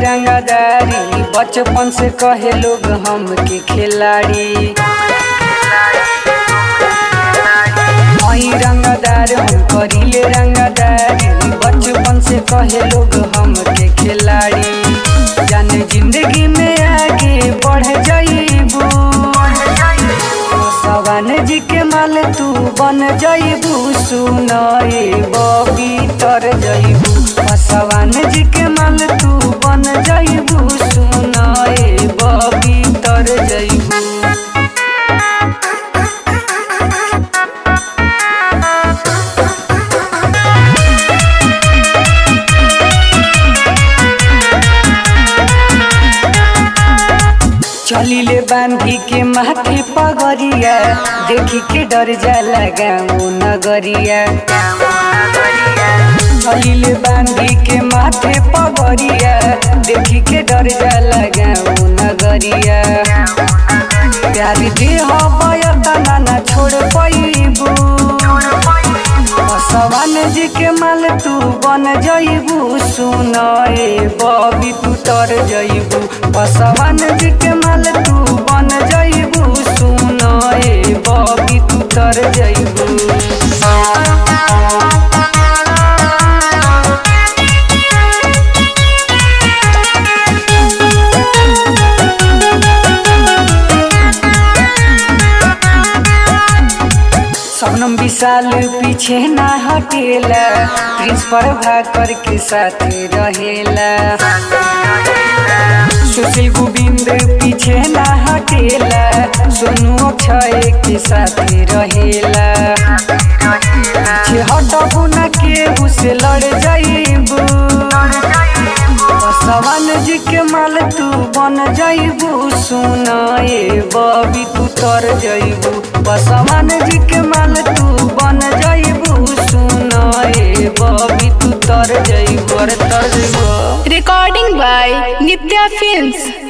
रंगदारी बचपन से कहे लोग हमके खिलाड़ी आई रंगदार हम करिले रंगदारी बचपन से कहे लोग हमके खिलाड़ी जाने जिंदगी में आगे बढ़ जाइबू सवान जी के माल तू बन जाइबू सुनाए बबी तर जाइबू सवान जी के माल तू बन जाइबू सुनाए बबी तर जाइबू चलिले बांधी के माथे पगरिया देखी के डर जाला गाँव नगरिया चलिले बांधी के माथे पगरिया देखी के डर जाला गाँव नगरिया प्यार दे हवयतना ना छोड़ पैबू सवान जी के माल तू बन जइबू सुनाए बबी तू तर जइबू पसवान जी के माल तू बन जइबू सुनाए बबी तू तर जइबू सपनम विशाल पीछे ना हटेला प्रिंस पर भाकर के साथ रहेला सुशील गोविंद पीछे ना हटेला सोनू अक्षय के साथ रहेला पीछे हटबू ना केहू से लड़ जाइबू सवान जी के माल तू बन जाइबू सुनाए बबी तू तर जाइबू बसवान जी के माल तू बन जाइबू सुनाए बबी तू तर जाइबू अरे तर जाइबू Recording by Nitya Films.